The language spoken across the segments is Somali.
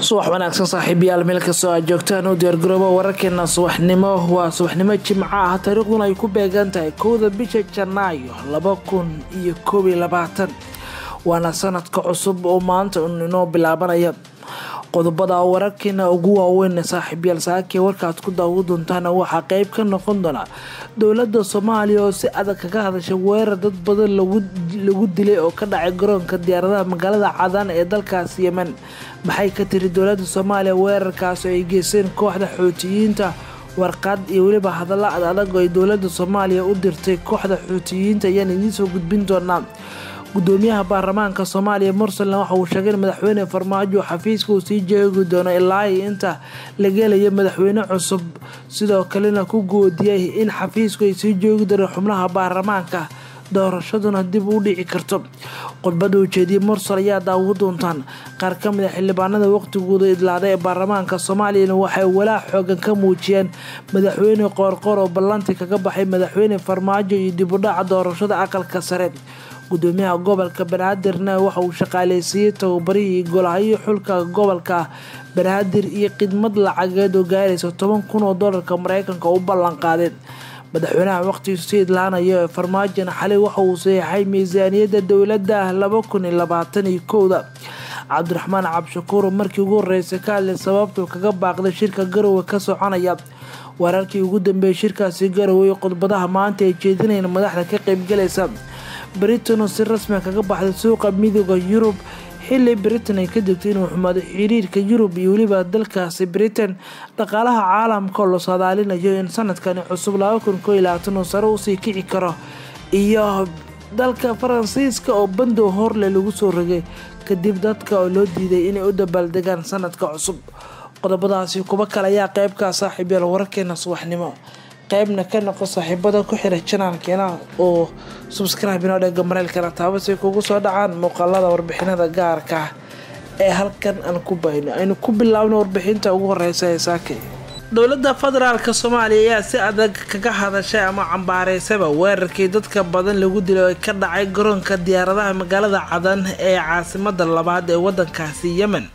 subax wanaagsan saaxiibayaal meel kastoo aad joogtaan u diyaargaroobo wararkeena subaxnimo waa subaxnimo jimco ah taariikhduna ay ku beegan tahay kowda bisha janaayo laba kun iyo koob iyo labaatan waana sanadka cusub oo maanta inoo bilaabanaya qodobada wararkeena ugu waaweyn saaxiibyaal saakee warkaad ku daawo doontaan waxaa qeyb ka noqon doona dowlada soomaaliya oo si adag kaga hadashay weerar dad badan lagu dilay oo ka dhacay garoonka diyaaradaha magaalada cadaan ee dalkaas yemen maxay ka tiri dowlada soomaaliya weerarkaas oo ay geysteen kooxda xootiyiinta warqad iyo weliba hadalla ad adag oo ay dowlada soomaaliya u dirtay kooxda xootiyiinta ayaan idiinsoo gudbin doonaa gudoomiyaha baarlamaanka soomaaliya mursalna waxa uu sheegay in madaxweyne farmaajo xafiiska uu sii joogi doono ilaa inta la gelayo madaxweyne cusub sidoo kalena ku goodiyay in xafiisku ay sii joogi doonaan xubnaha baarlamaanka doorashaduna dib u dhici karto khudbada ujeediyay mursal ayaa daawo doontaan qaar ka mid a xildhibaanada waqtigooda idlaaday ee baarlamaanka soomaaliyana waxay walaac xoogan ka muujiyeen madaxweyne qoorqoor oo ballanti kaga baxay madaxweyne farmaajo iyo dib u dhaca doorashada aqalka sare gudoomiyaha gobolka banaadirna waxa uu shaqaaleysiiyey tababarihii golahayo xulka gobolka banaadir iyo khidmad lacageed oo gaaraysa toban kun oo doolarka mareykanka u ballan qaadeen madaxweynaha waqtigiisu sii idlaanayo ee farmaajona xalay waxa uu saxeixay miisaaniyadda dowladda laba kun iyo labaatan iyo kowda cabdiraxmaan cabshakuur markii ugu horeysay ka hadlay sababtuu kaga baaqday shirka garowe ka soconaya wararkii ugu dambeeyay shirkaasi garowe khudbadaha maanta ay jeedinayeen madaxda ka qeybgalaysa britain oo si rasmi kaga baxday suuqa midooda yurub xili britain ay ka degtay inuu xumaado xiriirka yurub iyo weliba dalkaasi britain dhaqaalaha caalamka oo la saadaalinayo in sanadkani cusub laba kun koo iyo labaatan uu sare usii kici karo iyo dalka faransiiska oo bandow horle lagu soo rogay kadib dadka oo loo diiday inay u dabaaldegaan sanadka cusub qodobadaasi kuba kale ayaa qeybkaa saaxiibyaal wararkeena subaxnimo qeybna ka noqo saaxiibada ku xira janaalkeena oo subscribe inoo dhega mareylkana taabasay kugu soo dhacaan muuqaalada warbixinada gaarka ah ee halkan aan ku bayno aynu ku bilaabno warbixinta ugu horeysa ee saake dowlada federaalk soomaaliya ayaa si adag kaga hadashay ama cambaareysaba weerarkii dadka badan lagu dilay oo ka dhacay garoonka diyaaradaha magaalada cadan ee caasimada labaad ee wadankaasi yemen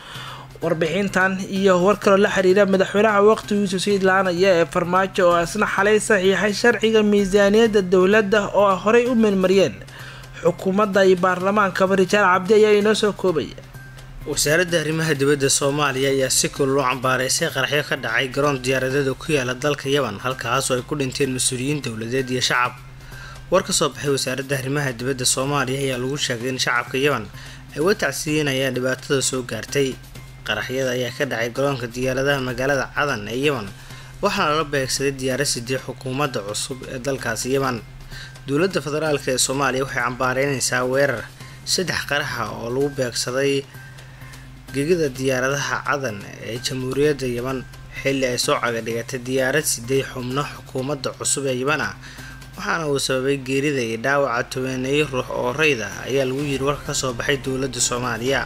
warbixintan iyo war kaloo la xiriira madaxweynaha waqtigiisu sii idlaanaya ee farmaajo oo isna xalay saxiixay sharciga miisaaniyadda dowladda oo horey u meelmariyeen xukuumadda iyo baarlamaankaba rijaal cabdi ayaa inoo soo koobaya wasaaradda arrimaha dibadda soomaaliya ayaa si kulul u cambaareysay qaraxyo ka dhacay garoon diyaaradeeda ku yaala dalka yaman halkaasoo ay ku dhinteen mas-uuliyiin dowladeed iyo shacab war ka soo baxay wasaaradda arrimaha dibadda soomaaliya ayaa lagu sheegay in shacabka yaman ay uga tacsiinayaan dhibaatada soo gaartay qaraxyada ayaa ka dhacay garoonka diyaaradaha magaalada cadan ee yeman waxaana lala beegsaday diyaara sidii xukuumadda cusub ee dalkaasi yeman dowladda federaalk ee soomaaliya waxay cambaareynaysaa weerar saddex qaraxa oo lagu beegsaday gegida diyaaradaha cadan ee jamhuuriyadda yeman xilli ay soo cagadhigatay diyaarad siday xubno xukuumadda cusub ee yeman ah waxaana uu sababay geerida iyo dhaawaca tobeeneeyo ruux oo rayda ayaa lagu yiri warka kasoo baxay dowladda soomaaliya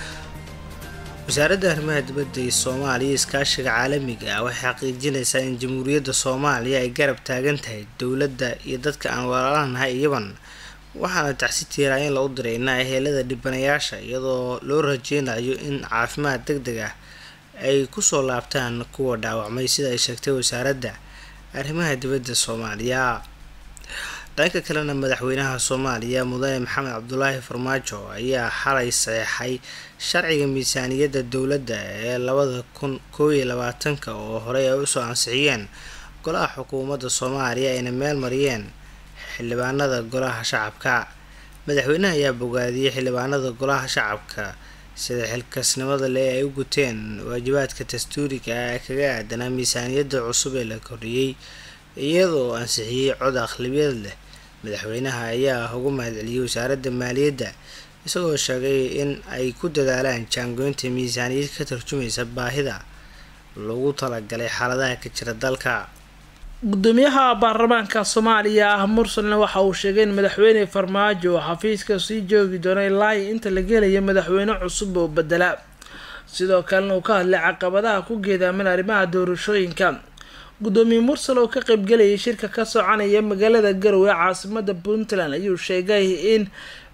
wasaaradda arrimaha dibadda ee soomaaliya iskaashiga caalamiga ah waxay xaqiijinaysaa in jamhuuriyadda soomaaliya ay garab taagan tahay dowladda iyo dadka aan walaalanahay yaban waxaana tacsi tiiraayin la u diraynaa ehelada dhibanayaasha iyadoo loo rajeynayo in caafimaad deg deg ah ay kusoo laabtaan kuwa dhaawacmay sida ay sheegtay wasaaradda arrimaha dibadda soomaaliya dhanka kalena madaxweynaha soomaaliya mudane maxamed cabdulaahi farmaajo ayaa xalay saxeixay sharciga miisaaniyadda dowladda ee labada kun koob iyo labaatanka oo horey ay usoo ansixiyeen golaha xukuumadda soomaaliya ayna meel mariyeen xildhibaanada golaha shacabka madaxweynaha ayaa bogaadiyey xildhibaanada golaha shacabka sida xilkasnimada leh ay u guteen waajibaadka dastuuriga ah ee kaga aadanaa miisaaniyadda cusub ee la kordhiyey iyadoo ansixiyey cod aqlabiyad leh madaxweynaha ayaa ugu mahadceliyey wasaaradda maaliyadda isagoo sheegay in ay ku dadaalaan jaangoynta miisaaniyad ka tarjumaysa baahida lagu talagalay xaaladaha ka jira dalka gudoomiyaha baarlamaanka soomaaliya ah mursalna waxa uu sheegay in madaxweyne farmaajo oo xafiiska sii joogi doono ilaa inta la gelaya madaxweyne cusub oo bedela sidoo kalena uu ka hadlay caqabadaha ku geedaaman arrimaha doorashooyinka gudoomiye mursal oo ka qeybgelayay shirka ka soconaya magaalada garowe caasimada puntland ayuu sheegay in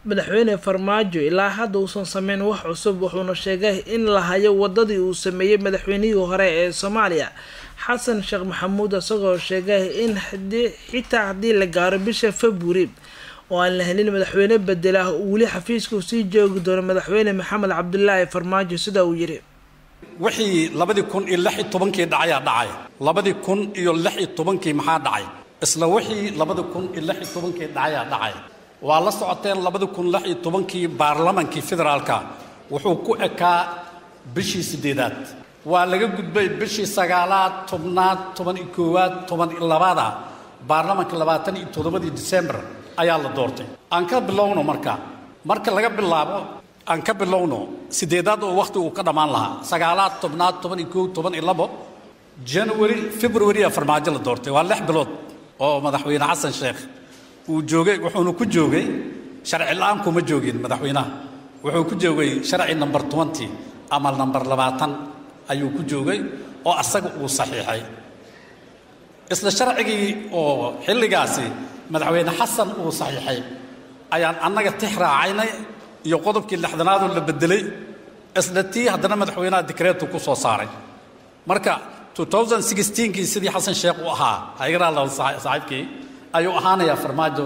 madaxweyne farmaajo ilaa hadda uusan sameyn wax cusub wuxuuna sheegay in la hayo wadadii uu sameeyey madaxweynihii hore ee soomaaliya xasan sheekh maxamuud isagoo sheegay in xitaa haddii la gaaro bisha februari oo aan la helin madaxweyne bedela uu weli xafiiska sii joogi doono madaxweyne maxamed cabdulaahi farmaajo sida uu yidhi wixii labadii kun iyo lix iyo tobankii dhacayaa dhacay labadii kun iyo lix iyo tobankii maxaa dhacay isla wixii labadii kun iyo lix iyo tobankii dhacayaa dhacay waa la socoteen labadii kun lix iyo tobankii baarlamankii federaalka wuxuu ku ekaa bishii siddeedaad waa laga gudbay bishii sagaalaad tobnaad toban iyo koowaad toban iyo labaada baarlamanka labaatan iyo toddobadii disembar ayaa la doortay aan ka bilowno marka marka laga bilaabo aan ka bilowno siddeedaad oo wakhti uu ka dhammaan lahaa sagaalaad tobnaad toban iyo koow toban iyo labo january february aa farmaajo la doortay waa lix bilood oo madaxweyne xasan sheekh uu joogay wuxuuna ku joogay sharci la-aan kuma joogin madaxweynaha wuxuu ku joogay sharci number twenty ama number labaatan ayuu ku joogay oo asaga uu saxiixay isla sharcigii oo xilligaasi madaxweyne xasan uu saxiixay ayaan annaga tix raacaynay iyo qodobkii lixdanaadoo la bedelay isla tii haddana madaxweynaha dikreetu ku soo saaray marka kii sidii xasan sheekh uu ahaa haygaraa saaxiibkii ayuu ahaanayaa farmaajo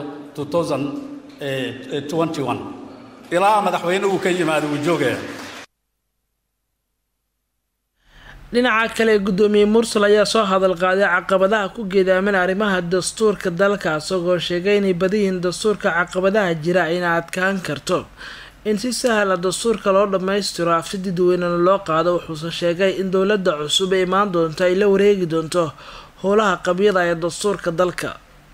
ilaa madaxweyne uu ka yimaado uu joogaya dhinaca kale guddoomiye mursal ayaa soo hadal qaaday caqabadaha ku geedaaman arrimaha dastuurka dalka isagoo sheegay inay badiyihiin dastuurka caqabadaha jira ayna adkaan karto in si sahla dastuurka loo dhammaystiro afti dadweynena loo qaado wuxuuse sheegay in dowladda cusub ee imaan doonto ay la wareegi doonto howlaha qabyada ee dastuurka dalka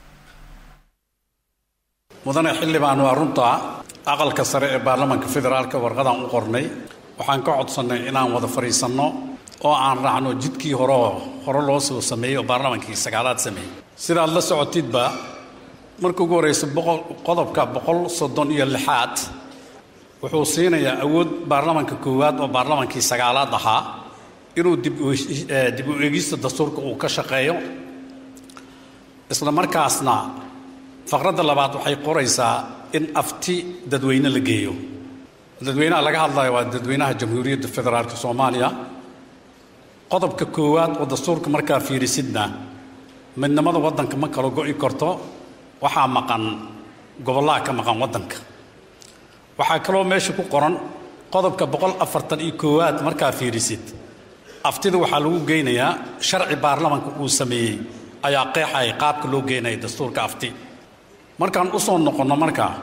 mudane xildhibaan waa runta aqalka sare ee baarlamanka federaalka warqadaan u qornay waxaan ka codsannay inaan wada fadhiisanno oo aan raacno jidkii hore hore loo soo sameeyey oo baarlamankii sagaalaad sameeyey sidaad la socotidba marka ugu horreysa qodobka boqol soddon iyo lixaad wuxuu siinayaa awood baarlamanka koowaad oo baarlamankii sagaalaad ahaa inuu dib u eegista dastuurka uu ka shaqeeyo isla markaasna faqradda labaad waxay qoraysaa in afti dadweyne la geeyo dadweynaha laga hadlayo waa dadweynaha jamhuuriyadda federaalka soomaaliya qodobka koowaad oo dastuurka markaa fiirisidna midnimada waddanka ma kala go'i karto waxaa maqan gobollaha ka maqan waddanka waxaa kaloo meesha ku qoran qodobka boqol afartan iyo koowaad markaa fiirisid aftida waxaa lagu geynayaa sharci baarlamanka uu sameeyey ayaa qeexaya qaabka loo geynaya dastuurka afti markaan u soo noqonno markaa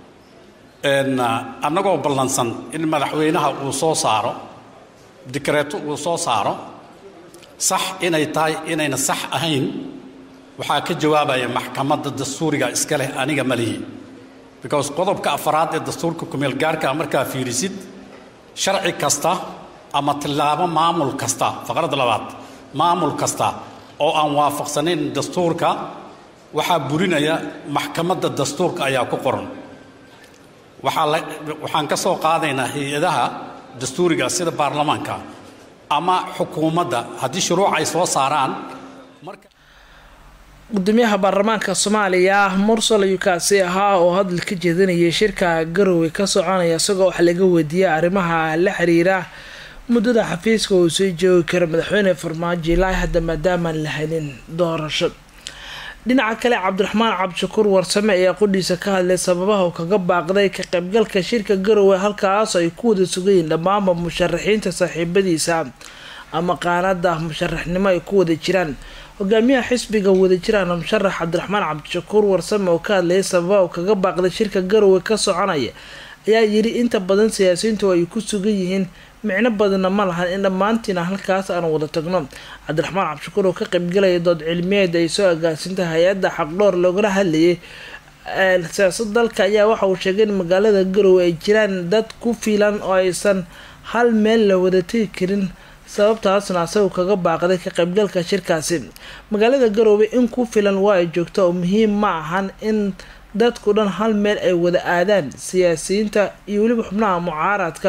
annagoo ballansan in madaxweynaha uu soo saaro dikreeto uu soo saaro sax inay tahay inayna sax ahayn waxaa ka jawaabaya maxkamadda dastuuriga iska leh aniga ma lihi because qodobka afaraad ee dastuurka kumeel gaarka markaa fiirisid sharci kasta ama tillaabo maamul kasta faqradda labaad maamul kasta oo aan waafaqsanayn dastuurka waxaa burinaya maxkamadda dastuurka ayaa ku qoran waxaa la waxaan ka soo qaadaynaa hay-adaha dastuuriga sida baarlamaanka ama xukuumadda haddii shuruuc ay soo saaraan marka gudoomiyaha baarlamaanka soomaaliya mursal ayuu kaasi ahaa oo hadal ka jeedinayay shirka garowe ka soconaya isagoo wax laga weydiiyay arrimaha la xiriira muddada xafiiska uu soo joogi karo madaxweyne farmaajo ilaa hadda maadaamaan la helin doorasho dhinaca kale cabdiraxmaan cabdishakuur warsame ayaa qudhiisa ka hadlay sababaha uu kaga baaqday ka qaybgalka shirka garowe halkaas ay ku wada sugayiin dhammaanba musharaxiinta saaxiibadiisa ama qaanada musharaxnimo ay ku wada jiraan hogaamiyaha xisbiga wadajirana musharax cabdiraxmaan cabdishakuur warsame oo ka hadlayay sababaha uu kaga baaqday shirka garowe ka soconaya ayaa yiri inta badan siyaasiyiintu ay ku sugan yihiin micno badanna ma lahan in dhammaantiina halkaas aan wada tagno cabdiraxmaan cabdishakuur oo ka qaybgalaya dood cilmiyeed ay soo agaasinta hay-adda xaqdhoor loogala hadlayay siyaasad dalka ayaa waxa uu sheegay in magaalada garowe ay jiraan dad ku filan oo aysan hal meel la wada tegi karin sababtaasna asagu kaga baaqday ka qaybgalka shirkaasi magaalada garowe in ku filan waa ay joogta oo muhiim ma ahan in dadku dhan hal meel ay wada aadaan siyaasiyiinta iyo weliba xubnaha mucaaradka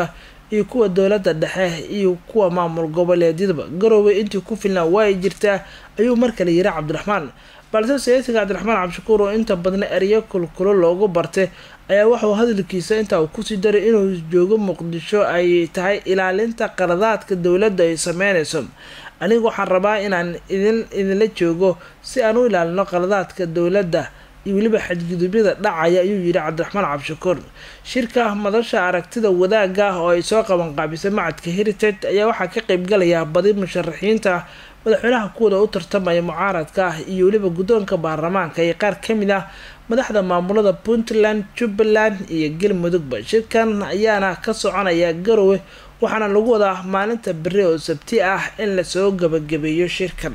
iyo kuwa dowladda dhexe iyo kuwa maamul goboleedyadaba garowe intii ku filnaa waa ay jirtaa ayuu markale yiri cabdiraxmaan balse siyaasiga cabdiraxmaan cabdishakuur oo inta badna eryo kulkulo loogu bartay ayaa waxauu hadalkiisa intaa uu kusii daray inuu joogo muqdisho ay tahay ilaalinta qaladaadka dowladda ay sameynayso aniga waxaan rabaa inaan idin idinla joogo si aan u ilaalino qaladaadka dowladda iyo weliba xadgudubyada dhacaya ayuu yidhi cabdiraxmaan cabdishakuur shirka madasha aragtida wadaaga ah oo ay soo qabanqaabisay macadka heritage ayaa waxaa ka qeybgalaya badi musharaxiinta madaxweynaha kuwada u tartamaya mucaaradka ah iyo weliba guddoonka baarlamaanka iyo qaar kamid ah madaxda maamulada puntland jubbaland iyo galmudugba shirkan ayaana ka soconaya garowe waxaana lagu wadaa maalinta beri oo sabti ah in lasoo gabagabeeyo shirkan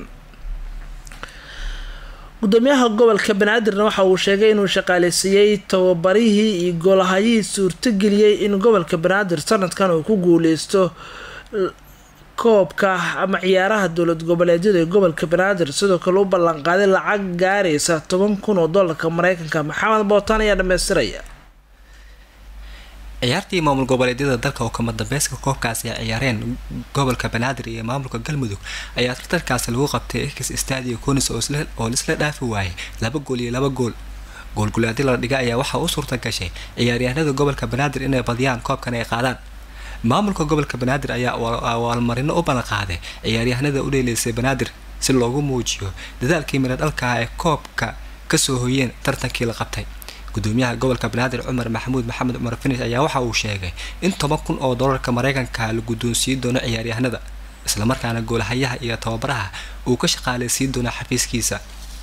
gudoomiyaha gobolka banaadirna waxa uu sheegay inuu shaqaaleysiiyey tababarihii iyo goolahayihii suurtageliyey in gobolka banaadir sanadkan uu ku guuleysto koobka ama ciyaaraha dowlad goboleedyada ee gobolka banaadir sidoo kale u ballanqaaday lacag gaaraysa toban kun oo doolarka mareykanka maxamed bootaan ayaa dhamaystiraya ciyaartii maamul goboleedyada dalka oo kama dambeyska koobkaasi ay ciyaareen gobolka banaadir iyo maamulka galmudug ayaa tartarkaasi lagu qabtay ex stadio conis oo lisla dhaafi waayay laba gool iyo laba gool goolgulaadi la dhiga ayaa waxaa u suurta gashay ciyaaryahanada gobolka banaadir inay badiyaan koobkan ay qaadaan maamulka gobolka banaadir ayaa abaalmarino u ballanqaaday ciyaaryahanada u dheeleysay banaadir si loogu muujiyo dadaalkii midho dhalkaah ee koobka kasoo hoyeen tartankii la qabtay gudoomiyaha gobolka banaadir cumar maxamuud maxamed cumar finish ayaa waxa uu sheegay in toban kun oo doolarka mareykanka la guddoonsiin doono ciyaaryahanada islamarkaana goolahayaha iyo tababaraha uu ka shaqaaleysiin doono xafiiskiisa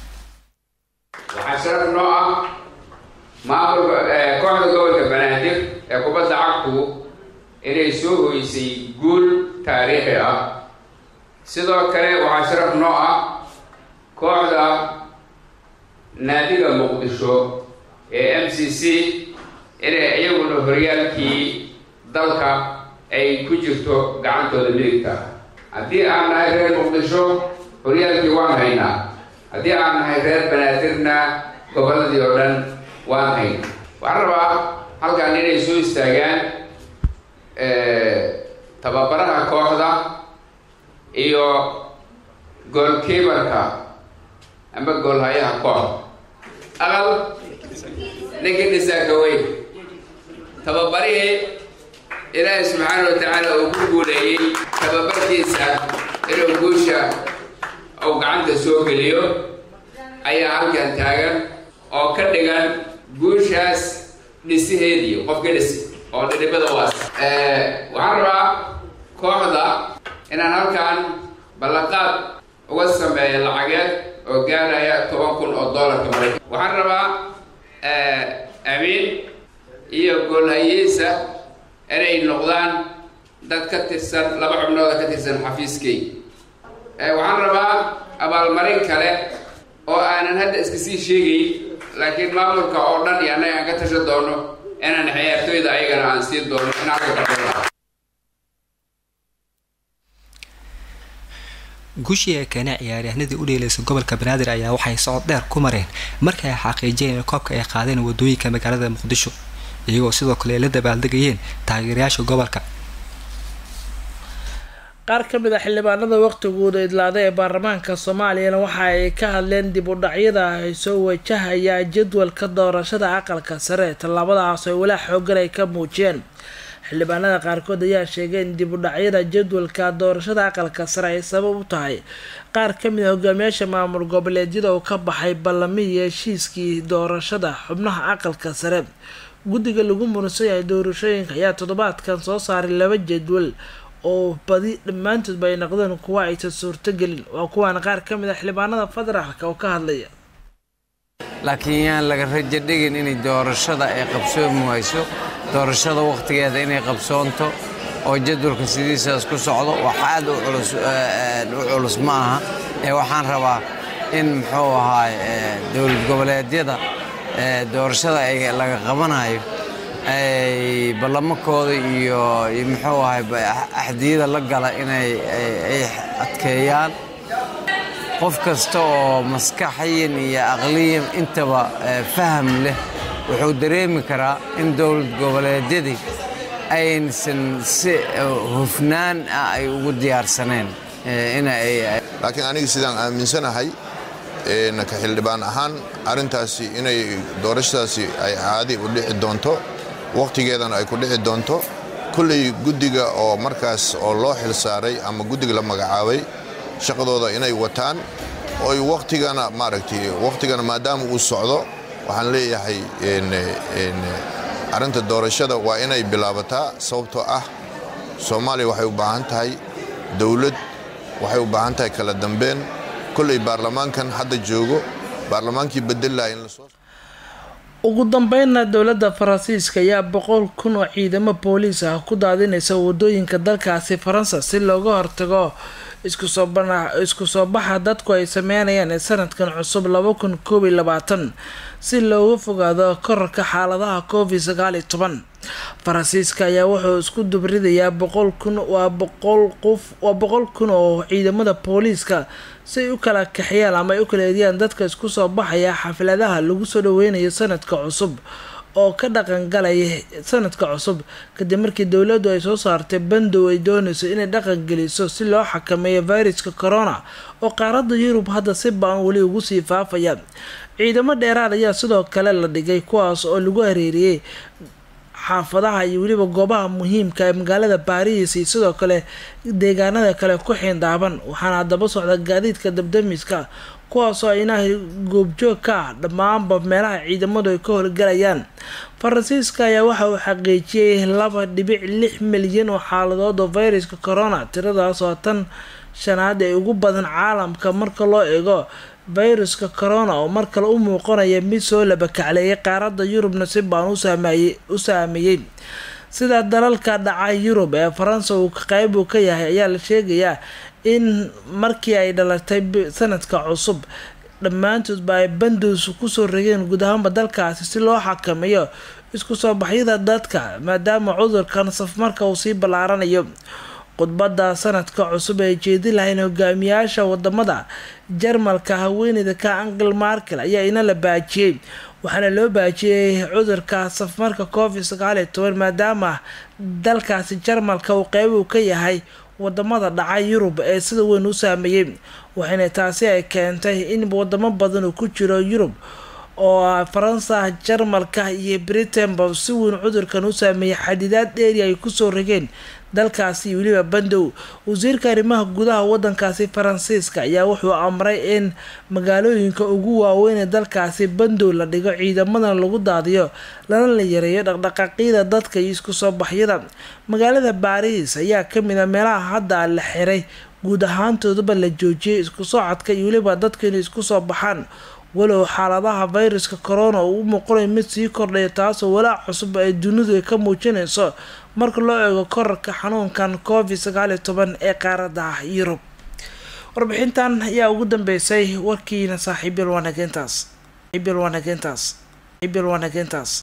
waxaa sharaf noo ah maamulka kooxda gobolka banaadir ee kubadda cagtu inay soo hoysay guul taariikhi ah sidoo kale waxaa sharaf noo ah kooxda naadiga muqdisho ee m c c inay iyaguna horyaalkii dalka ay ku jirto gacantooda midigta haddii aan nahay reer muqdisho horyaalkii waan haynaa haddii aan nahay reer banaadirna gobolladii oo dhan waan hayna waxaan rabaa halkaan inay soo istaagaan tababaraha kooxda iyo goolkiibarka ama goolhayaha kooxda aqal ninkii dhisaaka weyn tababarihii ilaahay subxaana wa tacaala uu ku guuleeyey tababarkiisa inuu guusha uu gacanta soo geliyo ayaa halkan taagan oo ka dhigan guushaas dhisiheedii qofka dhisi oo dhidhibada waas waxaan rabaa kooxda inaan halkan ballanqaad uga sameeya lacageed oo gaaraya toban kun oo doolarka maraykan waxaan rabaa amiin iyo goolhayihiisa inay noqdaan dad ka tirsan laba xubnooda ka tirsan xafiiskay waxaan rabaa abaalmarin kale oo aanan hadda iska sii sheegay laakiin maamulka oo dhan iyo annaga aan ka tashan doono inaan ciyaartooyda ayagana aan siin doono in halka kadhooda guushii ay keeneen ciyaaryahanadii u dheeleysay gobolka banaadir ayaa waxay socod dheer ku mareen markii ay xaqiijiyeen in koobka ay qaadeen wadooyinka magaalada muqdisho iyagoo sidoo kale ay la dabaaldegayeen taageerayaasha gobolka qaar ka mid a xildhibaanada waqtigooda idlaada ee baarlamaanka soomaaliyana waxa ay ka hadleen dib u dhacyada ay soo wajahaya jadwalka doorashada aqalka sare tallaabadaas oo walaa xoogan ay ka muujiyeen xildhibaanada qaarkood ayaa sheegay in dib u dhacyada jadwalka doorashada aqalka sare ay sabab u tahay qaar ka mid a hogaamiyaasha maamul goboleedyada oo ka baxay ballamihii heshiiskii doorashada xubnaha aqalka sare guddiga lagu muransan yahay doorashooyinka ayaa toddobaadkan soo saaray laba jadwal oo badi dhammaantoodba ay noqdeen kuwa aysan suurtogelin waa kuwaan qaar ka mid a xildhibaanada federaalka oo ka hadlaya laakiin yaan laga rajo dhigin inay doorashada ay qabsoomi wayso doorashada wakhtigeeda inay qabsoonto oo jadwalka sidiisaas ku socdo wax aad u culus ma aha ee waxaan rabaa in muxuu ahaay dowlad goboleedyada doorashada ay laga qabanayo ay ballamakooda iyo muxuu ahay axdiyada la gala inay ay adkeeyaan qof kasta oo maskaxiyan iyo aqliyan intaba faham leh wuxuu dareemi karaa in dowlad goboleedyadii aysan si hufnaan ah ay ugu diyaarsaneen laakiin aniga sidaan aaminsanahay ka xildhibaan ahaan arrintaasi inay doorashadaasi ay caadi u dhici doonto wakhtigeedana ay ku dhici doonto kulley guddiga oo markaas oo loo xil saaray ama guddiga la magacaabay shaqadooda inay wataan oy wakhtigana maaragtay wakhtigana maadaama uu socdo waxaan leeyahay arrinta doorashada waa inay bilaabataa sababtoo ah soomaaliya waxay u baahan tahay dowlad waxay u baahan tahay kala dambeyn kolley baarlamaankan hadda joogo baarlamaankii bedelaha in lasoo ugu dambeynna dowladda faransiiska ayaa boqol kun oo ciidamo booliis ah ku daadinaysa wadooyinka dalkaasi faransa si looga hortago isku soo baxa dadku ay sameynayaan ee sanadkan cusub laba kun koob iyo labaatan si looga fogaado korarka xaaladaha covid sagaal iyo toban faransiiska ayaa wuxuu isku dubridayaa boqol kun waa boqol qof waa boqol kun oo ciidamada booliiska si ay u kala kaxiyaan ama ay u kala eediyaan dadka isku soo baxaya xafladaha lagu soo dhaweynayo sanadka cusub oo ka dhaqan galaya sanadka cusub kadib markii dowladdu ay soo saartay bandow ay doonayso inay dhaqan geliso si loo xakameeyo viruska corona oo qaaradda yurub hadda si baan weli ugu sii faafaya ciidamo dheeraad ayaa sidoo kale la dhigay kuwaas oo lagu hareeriyey xaafadaha iyo weliba goobaha muhiimka ee magaalada baariis iyo sidoo kale deegaanada kale ku xiindaaban waxaana haddaba socda gaadiidka dabdamiska kuwaasoo inaha goobjoog ka ah dhammaanba meelaha ciidamadu ay ka howlgalayaan faransiiska ayaa waxa uu xaqiijiyey laba dhibic lix milyan oo xaaladood oo viruska corona tiradaas oo tan shanaad ee ugu badan caalamka marka loo eego viruska corona oo mar kale u muuqanaya mid soo labakacleeyay qaaradda yurubna si baan u saameeyey sida dalalka dhaca yurub ee faransa uu qeyb uu ka yahay ayaa la sheegayaa in markii ay dhalatay sanadka cusub dhammaantoodba ay bandows kusoo rageen guud ahaanba dalkaasi si loo xakameeyo isku soo baxyada dadka maadaama cudurkan safmarka uu sii ballaaranayo khudbadda sanadka cusub ay jeedi lahayn hogaamiyaasha wadamada jarmalka haweeneyda ka angel markel ayaa ina la baajiyey waxaana loo baajiyey cudurka safmarka covid sagaal iyo toban maadaama dalkaasi jarmalka uu qeyb uu ka yahay wadamada dhaca yurub ee sida weyn u saameeyey waxayna taasi ay keentay in wadamo badan uu ku jiro yurub oo faransa jarmalka iyo britainba si weyn cudurkan u saameeyay xadidaad dheeri ay kusoo rageen dalkaasi iyo weliba bandow wasiirka arrimaha gudaha wadankaasi faransiiska ayaa wuxuu amray in magaalooyinka ugu waaweyn ee dalkaasi bandow la dhigo ciidamadana lagu daadiyo lana la yareeyo dhaqdhaqaaqyada dadka iyo isku soo baxyada magaalada baariis ayaa kamid a meelaha hadda la xiray guud ahaantoodaba la joojiyay isku socodka iyo weliba dadka inay isku soo baxaan walow xaaladaha viruska corona uu u muuqanayo mid sii kordhaya taasoo walaac cusub ay dunidu ay ka muujinayso marka loo eego korarka xanuunkan covid sagaal iyo toban ee qaaradda yurub warbixintan ayaa ugu dambeysay warkiina saaxiibyal wanageentaas